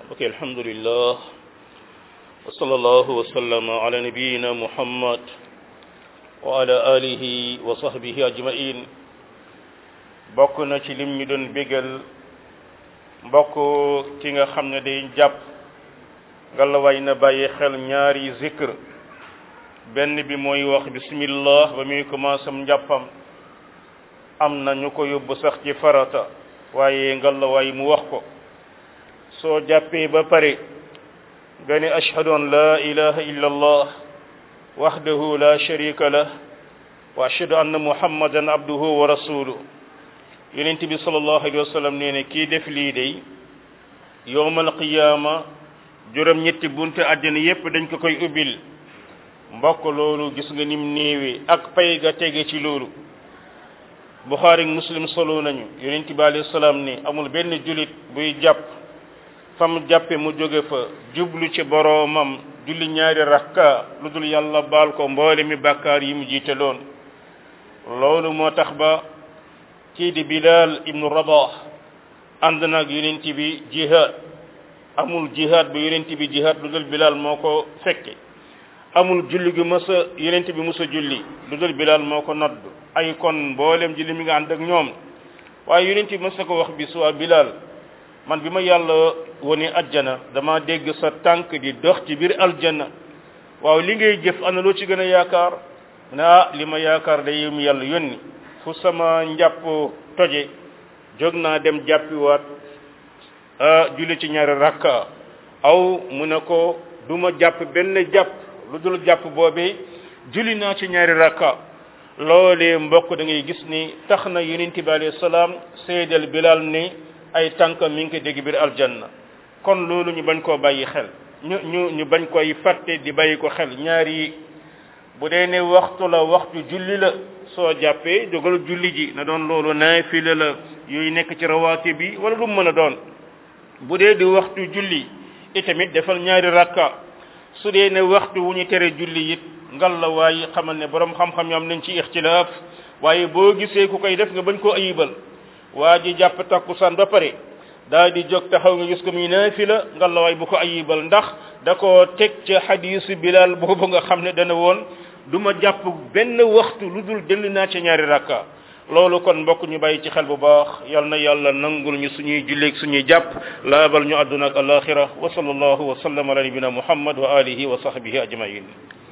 ok alhamdulillah wa sallallahu wa sallama ala nabiyina muhammad wa ala alihi wa sahbihi ajmain bokk na ci lim ñu doon bégal mbokk ki nga xam ne day jàpp ngalawaay na bàyyi xel ñaari zikr benn bi mooy wax bismillah ba muy commencé am njàppam am na ñu ko yóbbu sax ci farata waaye ngalawaay mu wax ko soo jàppee ba pare nga ne ashhadu an la ilaha illa allah wahdahu la sharika lah wa ashhadu anna muhammadan abduhu wa rasuluhu yonent bi sallallahu alayhi wa sallam nee ne kii def lii day yowmal qiyaama juróom ñetti bunte àddina yépp dañ ko koy ubbil mbokk loolu gis nga nim néewee ak pay ga tege ci loolu buxaari muslim solo nañu yonent bi alayhi salaam ni amul benn julit buy jàpp fam jàppe mu jóge fa jublu ci boroomam julli ñaari rakka lu dul yàlla baal ko mboole mi bàkkaar yi mu jiite loon loolu moo tax ba kii di bilal ibnu rabah ànd naag yonent bi jihad amul jihad bu yonent bi jihad lu dul bilal moo ko fekke amul julli gu mës a yonent bi mës a julli lu dul bilal moo ko nodd ay kon mboolem julli mi nga ànd ak ñoom waaye yonent bi mës na ko wax bi suwaa bilal man bi ma yàlla woni ajjana dama dégg sa tànk di dox ci biir aljanna waaw li ngay jëf ana loo ci gën a yaakaar ne ah li ma yaakaar day yëm yàlla yónni fu sama njàpp toje jóg naa dem jàppiwaat julli ci ñaari rakka aw mu ne ko du ma jàpp benn jàpp lu dul jàpp boobee julli naa ci ñaari rakka loolee mbokk da ngay gis ni tax na yonent bi alayhi salaam seedal bilal ni ay tànk mi ngi ko dégg biir aljanna kon loolu ñu bañ koo bàyyi xel ñu ñu ñu bañ koy fàtte di bàyyi ko xel ñaari bu dee ne waxtu la waxtu julli la soo jàppee jógal julli ji na doon loolu naafila la yooyu nekk ci rawaati bi wala lu mën a doon bu dee di waxtu julli itamit defal ñaari rakka su dee ne waxtu wu ñu tere julli it ngal la waaye xamal ne borom xam-xam yam nañ ci ixtilaaf waaye boo gisee ku koy def nga bañ koo ayibal waa ji jàpp takkusaan ba pare daal di jóg taxaw nga gis ko muy naafila ngal la waay bu ko ayibal ndax da koo teg ci xadiisu bilal boobu nga xam ne dana woon du ma jàpp benn waxtu lu dul dellu naa ci ñaari rakka loolu kon mbokk ñu bàyyi ci xel bu baax yal na yàlla nangul ñu suñuy julleeg suñuy jàpp laabal ñu àdduna ak alaxira wa sallallahu wa sallam ala nabina muhammad wa alihi wa sahbihi ajmain